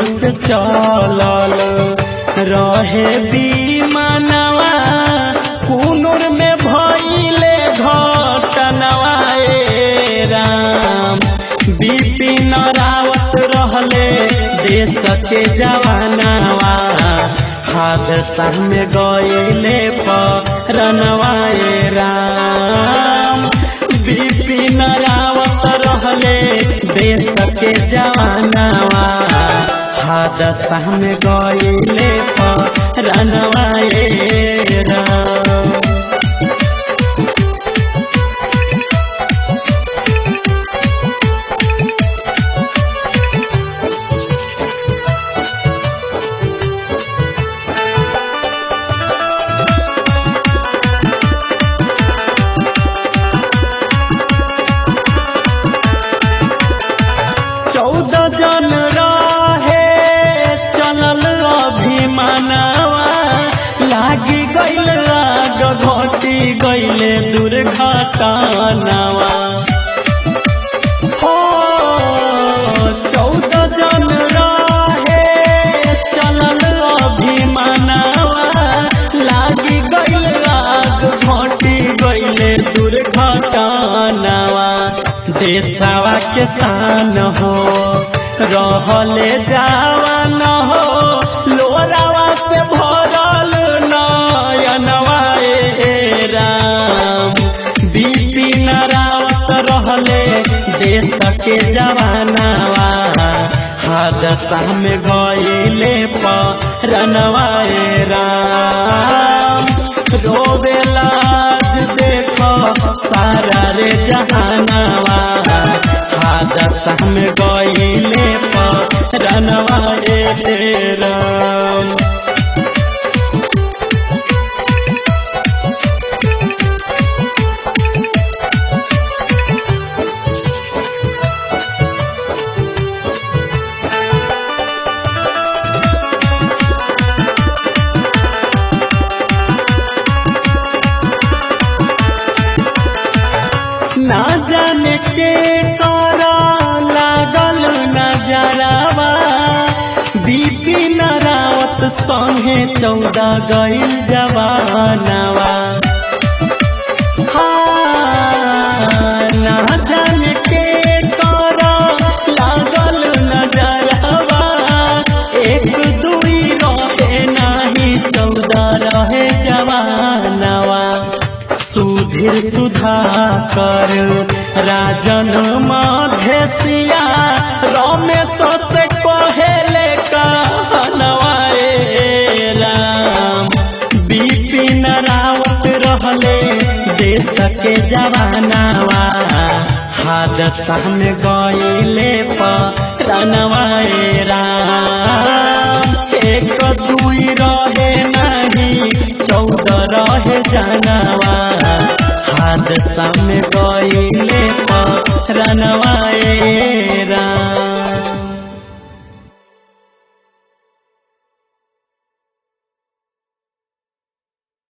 से चलल रहे बीमानवा कुनूर में भइले घटनवा ए राम बिपिन रावत रहले देश के जवानवा हादसा में गइले परनवा ए राम बिपिन रावत रहले देश के जवानवा हादसा में गइले परनवा ए राम चौदह जन रहे चलल अभिमानवा लागी गइल आग घटी गइले दुर्घटनावा हो चौदह जन रहे चलल अभिमानवा लागी गइल आग घटी गइले दुर्घटनावा देशवा के शान हो रहले जावन हो लोरावा से भरल नयनवा ए राम बिपिन रावत रहले देश के जवानवा हादसा में गइले परनवा ए राम रोवेला देख सारा रे जहानवा हादसा में गइले परनवा ए राम ना जाने के करा लागल नजरावा बिपिन रावत संगे चौदह गइल जवानवा हाँ, ना जाने के करा लागल नजरावा एक दुई रहे नाही चौदह रहे जवानवा सुधीर सुधाकर राजन मधेसिया रमेश से कहेले कहनवा ए राम बिपिन रावत रहले देश के जवानवा हादसा में गइले परनवा ए राम एक दुई रहे नहीं चौदह रहे जानवा हादसा में गइले परनवा ए राम